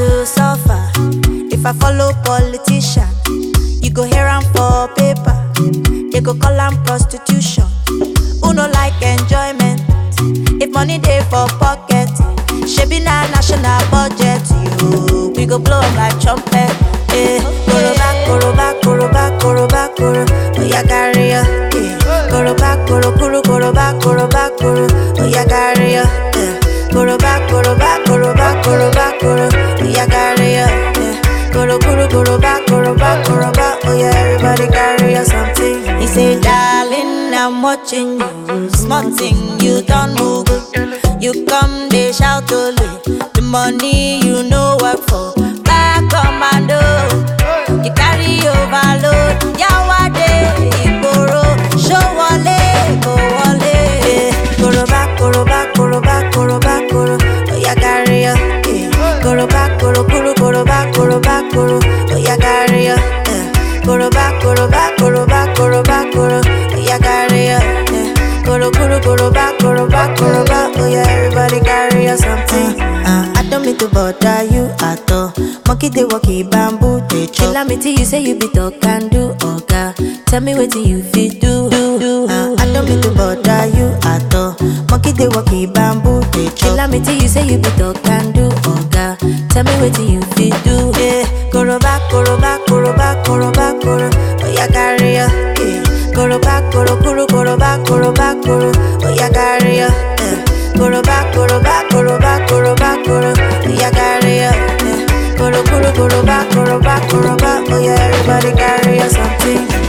to suffer. If I follow politician, you go hear am for paper. They go call am prostitution. Who no like enjoyment? If money dey for pocket, shebi na national budget. You, we go blow am like trumpet. Eh, koroba, koroba, koroba, koroba, koro. Oya carry ya. Eh, koroba, koro, koro, koroba, koroba, koro. Oya carry ya. Eh, koroba, koroba, koroba, koroba, koro. Oya carry ya. Eh, koro, koro, koroba, koroba, koroba. Oya everybody carry ya something. He say, darling, I'm watching you. Small thing you don't move. You come, they shout only. The money you know work for. Back commando. You carry overload. Yawade, Igboro. Show wale, go wale. Koroba, koroba, koroba, koroba, koro. Oya carry ya. eh. Koroba, koro, koro, koroba, koroba, koro. Oya carry ya. eh. Koroba, koroba, koroba, koroba, koro. Oya carry ya. eh. Koro, koro, koroba, koroba, koroba. Oh yeah, everybody carry ya something. Uh, I don't mean to bother you at all. Monkey they walkie bamboo they chop. Kill me till you say you be talk and do oga. Tell me what you fit do. do, do. Uh, I don't mean to bother you at all. Monkey they walkie bamboo they chop. Kill me till you say you be talk and do oga. Tell me what you fit do. Yeah, koroba, koroba, koroba, koroba, koro. Oh yeah, carry ya. Yeah. Koroba, koro, koro, koroba, koroba, koro. Oh yeah, carry ya. Yeah. Koroba, koroba, koroba, koroba, koro. Oh yeah, carry ya. Yeah. Koro, koro, koroba, koroba, koroba. Oh yeah, everybody carry ya something.